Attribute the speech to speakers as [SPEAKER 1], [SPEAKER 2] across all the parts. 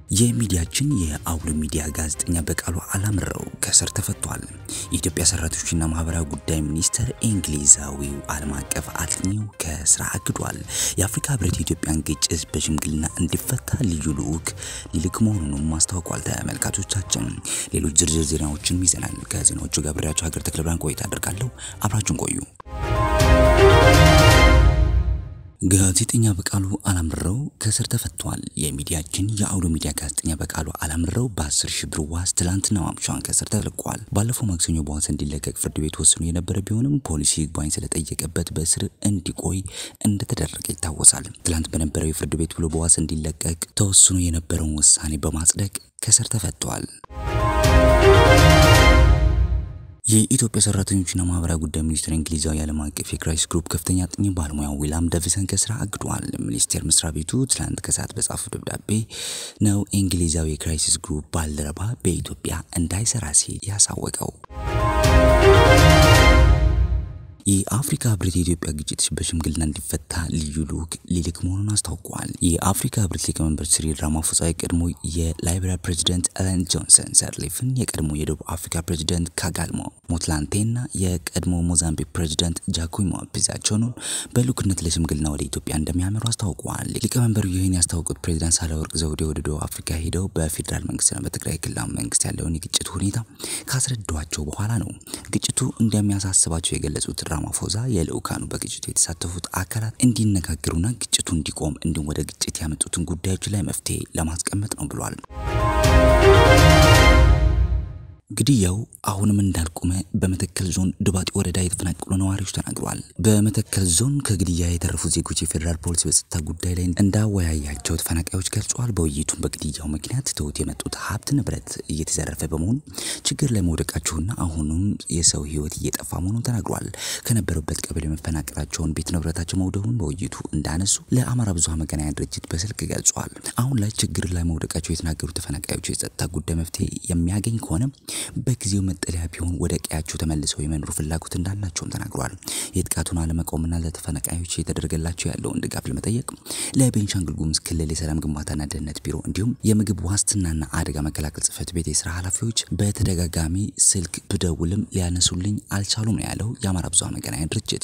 [SPEAKER 1] የሚዲያችን የአውሎ ሚዲያ ጋዜጠኛ በቃሉ አላምረው ከእስር ተፈቷል። የኢትዮጵያ ሰራተኞችና ማህበራዊ ጉዳይ ሚኒስቴር እንግሊዛዊው ዓለም አቀፍ አጥኚው ከስራ አግዷል። የአፍሪካ ህብረት የኢትዮጵያን ግጭት በሽምግልና እንዲፈታ ልዩ ልዑክ ሊልክ መሆኑንም አስታውቋል። ተመልካቾቻችን ሌሎች ዝርዝር ዜናዎችን ይዘናል። ከዜናዎቹ ጋር ብሬያቸው ሀገር ተክለ ብርሃን ቆይታ አደርጋለሁ። አብራችሁን ቆዩ። ጋዜጠኛ በቃሉ አላምረው ከእስር ተፈቷል። የሚዲያችን የአውሎ ሚዲያ ጋዜጠኛ በቃሉ አላምረው በ10 ሺህ ብር ዋስ ትላንትና ማምሻውን ከእስር ተለቋል። ባለፈው ማክሰኞ በዋስ እንዲለቀቅ ፍርድ ቤት ወስኖ የነበረ ቢሆንም ፖሊስ ይግባኝ ስለጠየቀበት በእስር እንዲቆይ እንደተደረገ ይታወሳል። ትላንት በነበረው የፍርድ ቤት ብሎ በዋስ እንዲለቀቅ ተወስኖ የነበረውን ውሳኔ በማጽደቅ ከእስር ተፈቷል። የኢትዮጵያ ሰራተኞችና ማህበራዊ ጉዳይ ሚኒስቴር እንግሊዛዊ ዓለም አቀፍ የክራይሲስ ግሩፕ ከፍተኛ አጥኚ ባለሙያ ዊላም ደቪሰን ከስራ አግዷል። ሚኒስቴር መስሪያ ቤቱ ትላንት ከሰዓት በጻፈው ደብዳቤ ነው እንግሊዛዊ የክራይሲስ ግሩፕ ባልደረባ በኢትዮጵያ እንዳይሰራ ሲል ያሳወቀው። የአፍሪካ ህብረት የኢትዮጵያ ግጭት በሽምግልና እንዲፈታ ልዩ ልዑክ ሊልክ መሆኑን አስታውቋል። የአፍሪካ ህብረት ሊቀመንበር ሲሪል ራማፎሳ የቀድሞ የላይቤሪያ ፕሬዚደንት ኤለን ጆንሰን ሰርሊፍን፣ የቀድሞ የደቡብ አፍሪካ ፕሬዚደንት ካጋልሞ ሞትላንቴና የቀድሞ ሞዛምቢክ ፕሬዚደንት ጃኮሞ ፒዛቾን በልዑክነት ለሽምግልና ወደ ኢትዮጵያ እንደሚያመሩ አስታውቀዋል። ሊቀመንበሩ ይህን ያስታወቁት ፕሬዚዳንት ሳህለወርቅ ዘውዴ ወደ ደቡብ አፍሪካ ሄደው በፌዴራል መንግስትና በትግራይ ክልላዊ መንግስት ያለውን የግጭት ሁኔታ ካስረዷቸው በኋላ ነው። ግጭቱ እንደሚያሳስባቸው የገለጹት ራማፎዛ የልዑካኑ በግጭቱ የተሳተፉት አካላት እንዲነጋገሩና ግጭቱ እንዲቆም እንዲሁም ወደ ግጭት ያመጡትን ጉዳዮች ላይ መፍትሄ ለማስቀመጥ ነው ብሏል። ግድያው አሁንም እንዳልቆመ በመተከል ዞን ድባጤ ወረዳ የተፈናቀሉ ነዋሪዎች ተናግረዋል። በመተከል ዞን ከግድያ የተረፉት ዜጎች የፌዴራል ፖሊስ በጸጥታ ጉዳይ ላይ እንዳወያያቸው ተፈናቃዮች ገልጸዋል። በውይይቱም በግድያው ምክንያት ትሁት የመጡት ሀብት ንብረት እየተዘረፈ በመሆኑ ችግር ላይ መውደቃቸውና አሁኑም የሰው ሕይወት እየጠፋ መሆኑን ተናግረዋል። ከነበሩበት ቀበሌ መፈናቀላቸውን፣ ቤት ንብረታቸው መውደሙን በውይይቱ እንዳነሱ ለአማራ ብዙኃን መገናኛ ድርጅት በስልክ ገልጸዋል። አሁን ላይ ችግር ላይ መውደቃቸው የተናገሩት ተፈናቃዮች የጸጥታ ጉዳይ መፍትሄ የሚያገኝ ከሆነ በጊዜው መጠለያ ቢሆን ወደ ቀያቸው ተመልሰው የመኖር ፍላጎት እንዳላቸውም ተናግሯል። የጥቃቱን አለመቆምና ለተፈናቃዮች የተደረገላቸው ያለውን ድጋፍ ለመጠየቅ ለቤንሻንጉል ጉሙዝ ክልል የሰላም ግንባታና ደህንነት ቢሮ እንዲሁም የምግብ ዋስትናና አደጋ መከላከል ጽሕፈት ቤት የስራ ኃላፊዎች በተደጋጋሚ ስልክ ብደውልም ሊያነሱልኝ አልቻሉም ነው ያለው የአማራ ብዙኃን መገናኛ ድርጅት።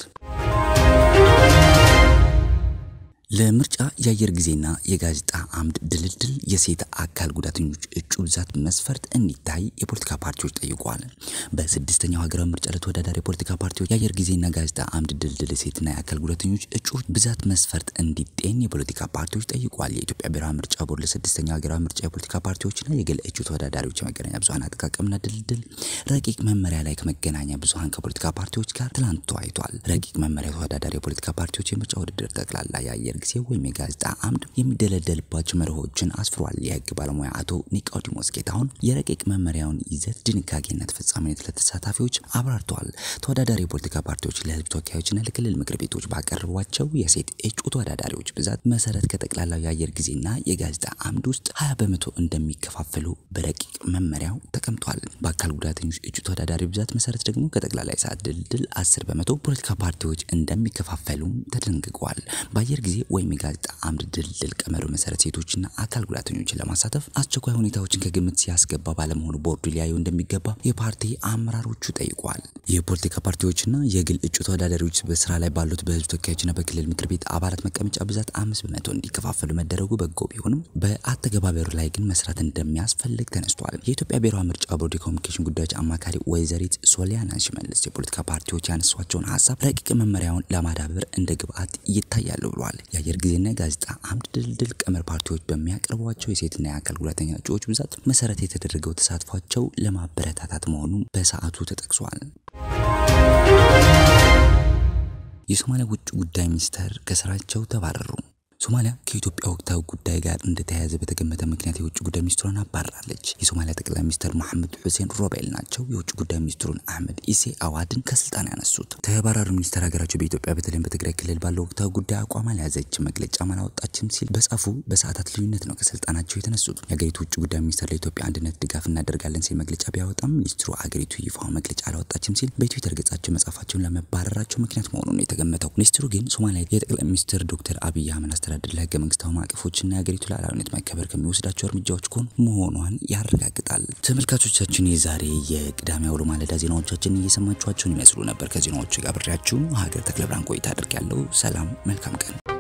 [SPEAKER 1] ለምርጫ የአየር ጊዜና የጋዜጣ አምድ ድልድል የሴት አካል ጉዳተኞች እጩ ብዛት መስፈርት እንዲታይ የፖለቲካ ፓርቲዎች ጠይቋል። በስድስተኛው ሀገራዊ ምርጫ ለተወዳዳሪ የፖለቲካ ፓርቲዎች የአየር ጊዜና ጋዜጣ አምድ ድልድል የሴትና የአካል ጉዳተኞች እጩዎች ብዛት መስፈርት እንዲጤን የፖለቲካ ፓርቲዎች ጠይቋል። የኢትዮጵያ ብሔራዊ ምርጫ ቦርድ ለስድስተኛው ሀገራዊ ምርጫ የፖለቲካ ፓርቲዎችና የግል እጩ ተወዳዳሪዎች የመገናኛ ብዙኃን አጠቃቀምና ድልድል ረቂቅ መመሪያ ላይ ከመገናኛ ብዙኃን ከፖለቲካ ፓርቲዎች ጋር ትላንት ተወያይቷል። ረቂቅ መመሪያ ተወዳዳሪ የፖለቲካ ፓርቲዎች የምርጫ ውድድር ጠቅላላ የአየር ጊዜ ወይም የጋዜጣ አምድ የሚደለደልባቸው መርሆችን አስፍሯል። የህግ ባለሙያ አቶ ኒቆዲሞስ ጌታሁን የረቂቅ መመሪያውን ይዘት፣ ድንጋጌና ተፈጻሚነት ለተሳታፊዎች አብራርተዋል። ተወዳዳሪ የፖለቲካ ፓርቲዎች ለህዝብ ተወካዮችና ለክልል ምክር ቤቶች ባቀረቧቸው የሴት እጩ ተወዳዳሪዎች ብዛት መሰረት ከጠቅላላው የአየር ጊዜና የጋዜጣ አምድ ውስጥ 20 በመቶ እንደሚከፋፈሉ በረቂቅ መመሪያው ተቀምጧል። በአካል ጉዳተኞች እጩ ተወዳዳሪ ብዛት መሰረት ደግሞ ከጠቅላላ የሰዓት ድልድል 10 በመቶ ፖለቲካ ፓርቲዎች እንደሚከፋፈሉም ተደንግገዋል። በአየር ጊዜ ወይም የጋዜጣ አምድ ድልድል ቀመሩ መሰረት ሴቶችና አካል ጉዳተኞችን ለማሳተፍ አስቸኳይ ሁኔታዎችን ከግምት ሲያስገባ ባለመሆኑ ቦርዱ ሊያዩ እንደሚገባ የፓርቲ አመራሮቹ ጠይቋል። የፖለቲካ ፓርቲዎችና የግል እጩ ተወዳዳሪዎች በስራ ላይ ባሉት በህዝብ ተወካዮችና በክልል ምክር ቤት አባላት መቀመጫ ብዛት አምስት በመቶ እንዲከፋፈሉ መደረጉ በጎ ቢሆንም በአተገባበሩ ላይ ግን መስራት እንደሚያስፈልግ ተነስቷል። የኢትዮጵያ ብሔራዊ ምርጫ ቦርድ የኮሚኒኬሽን ጉዳዮች አማካሪ ወይዘሪት ሶሊያና ሽመልስ የፖለቲካ ፓርቲዎች ያነሷቸውን ሀሳብ ረቂቅ መመሪያውን ለማዳበር እንደ ግብአት ይታያሉ ብሏል። የአየር ጊዜና የጋዜጣ አምድ ድልድል ቀመር ፓርቲዎች በሚያቀርቧቸው የሴትና የአካል ጉዳተኛ እጩዎች ብዛት መሰረት የተደረገው ተሳትፏቸው ለማበረታታት መሆኑ በሰዓቱ ተጠቅሷል። የሶማሊያ ውጭ ጉዳይ ሚኒስተር ከስራቸው ተባረሩ። ሶማሊያ ከኢትዮጵያ ወቅታዊ ጉዳይ ጋር እንደተያያዘ በተገመተ ምክንያት የውጭ ጉዳይ ሚኒስትሯን አባራለች። የሶማሊያ ጠቅላይ ሚኒስትር መሐመድ ሁሴን ሮቤል ናቸው የውጭ ጉዳይ ሚኒስትሩን አህመድ ኢሴ አዋድን ከስልጣን ያነሱት። ተባራሪ ሚኒስትር ሀገራቸው በኢትዮጵያ በተለይም በትግራይ ክልል ባለው ወቅታዊ ጉዳይ አቋም አልያዘችም፣ መግለጫም አላወጣችም ሲል በጻፉ በሰዓታት ልዩነት ነው ከስልጣናቸው የተነሱት። የሀገሪቱ ውጭ ጉዳይ ሚኒስትር ለኢትዮጵያ አንድነት ድጋፍ እናደርጋለን ሲል መግለጫ ቢያወጣም ሚኒስትሩ አገሪቱ ይፋው መግለጫ አላወጣችም ሲል በትዊተር ገጻቸው መጻፋቸውን ለመባረራቸው ምክንያት መሆኑን ነው የተገመተው። ሚኒስትሩ ግን ሶማሊያ የጠቅላይ ሚኒስትር ዶክተር አብይ አህመድ አስተዳደር ለህገ መንግስታዊ ማዕቀፎችና የሀገሪቱ ሉዓላዊነት መከበር ከሚወስዳቸው እርምጃዎች ጎን መሆኗን ያረጋግጣል። ተመልካቾቻችን የዛሬ የቅዳሜ አውሎ ማለዳ ዜናዎቻችን እየሰማችኋቸውን ይመስሉ ነበር። ከዜናዎቹ ጋር ብሬያችሁ ሀገር ተክለ ብርሃን ቆይታ አድርጊያለሁ። ሰላም፣ መልካም ቀን